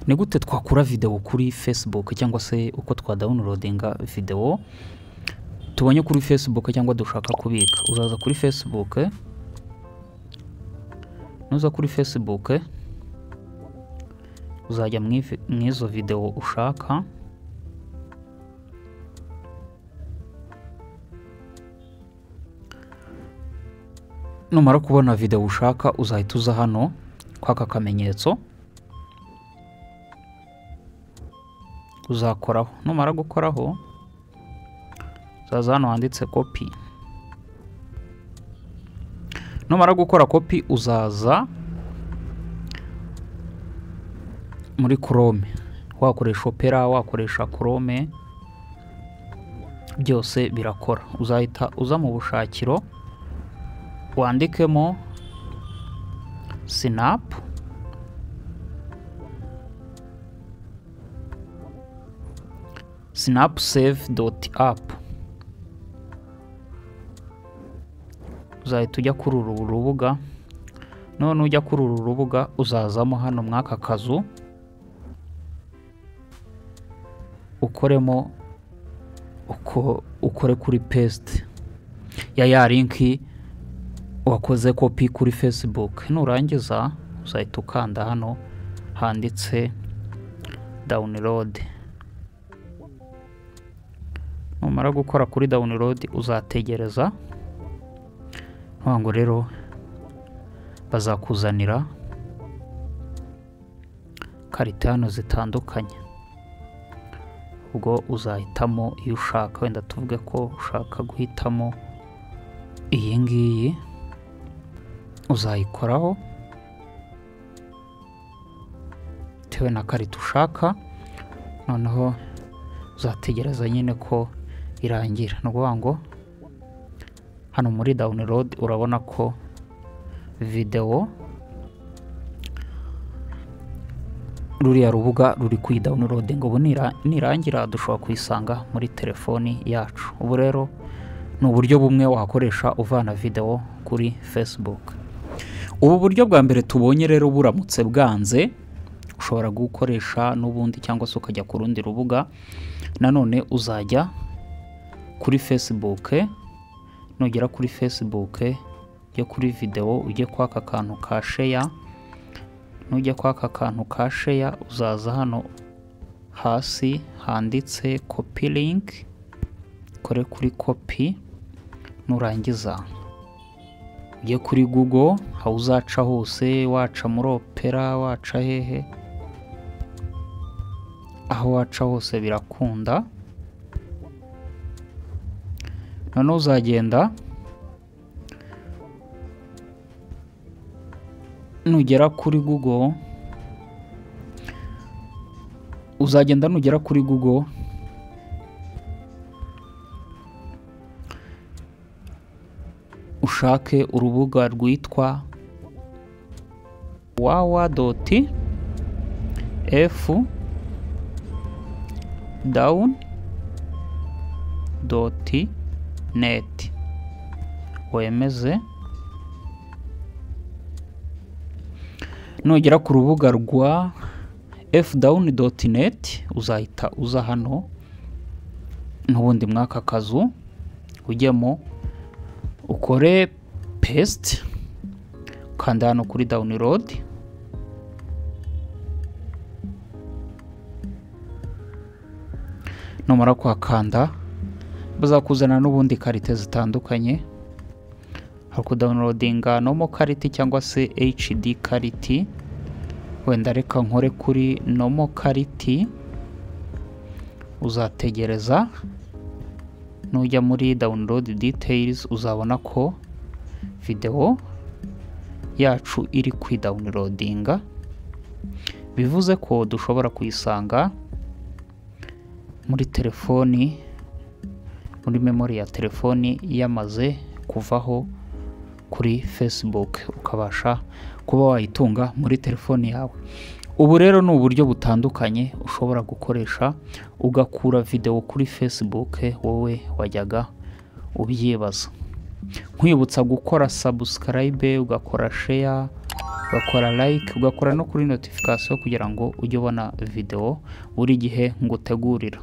ni gute twakura videwo kuri facebook cyangwa se uko twadawunirodinga videwo tubonye kuri facebook cyangwa dushaka kubika uzaza kuri facebook nuza kuri facebook uzajya mu izo videwo ushaka numara kubona videwo ushaka uzahita uza hano kwaka akamenyetso uzakoraho numara gukoraho uzaza hano handitse kopi numara gukora kopi uzaza muri chrome wakoresha opera wakoresha chrome byose birakora uzahita uza mu bushakiro wandikemo sinapu sinapu save doti apu uzahita ujya kuri uru rubuga none ujya kuri uru rubuga uzazamo hano mw'aka kazu ukoremo uko ukore kuri pesite ya ya linki wakoze kopi kuri facebook nurangiza uzahita ukanda hano handitse download numara gukora kuri download uzategereza ntabwo rero bazakuzanira karita hano zitandukanye ubwo uzahitamo iyo ushaka wenda tuvuge ko ushaka guhitamo iyi ngiyi uzayikoraho bitewe na karita ushaka noneho uzategereza nyine ko irangira ni ukuvuga ngo hano muri dawunirodo urabona ko videwo ruriya rubuga ruri kuyidawunirode ngo ubu nirangira dushobora kuyisanga muri telefoni yacu ubu rero ni uburyo bumwe wakoresha uvana videwo kuri fesibuke ubu buryo bwa mbere tubonye rero buramutse bwanze ushobora gukoresha n'ubundi cyangwa se ukajya ku rundi rubuga nanone uzajya kuri fesibuke nugera kuri fesibuke ujye kuri videwo ujye kwaka akantu ka sheya nujya kwaka akantu ka sheya uzaza hano hasi handitse kopi linki kore kuri kopi nurangiza ujye kuri google aho uzaca hose waca muri opera waca hehe aho waca hose birakunda noneho uzagenda nugera kuri google uzagenda nugera kuri google ushake urubuga rwitwa wawa doti efu dawuni doti neti wemeze nugera ku rubuga rwa efu dawuni doti neti uzahita uza hano n'ubundi mw'aka kazu ujyemo ukore pesite ukanda hano kuri dawunirodi numara kuhakanda bazakuzana n'ubundi karite zitandukanye hari kudawunirodinga nomo kariti cyangwa se hd kariti wenda reka nkore kuri nomo kariti uzategereza nujya muri download details uzabona ko videwo yacu iri kwidawunirodinga bivuze ko dushobora kuyisanga muri telefoni muri memori ya telefoni yamaze kuvaho kuri facebook ukabasha kuba wayitunga muri telefoni yawe ubu rero ni uburyo butandukanye ushobora gukoresha ugakura videwo kuri facebook wowe wajyaga ubyibaza nkwibutsa gukora subscribe ugakora share ugakora like ugakora no kuri notification kugira ngo ujye ubona videwo buri gihe ngutegurira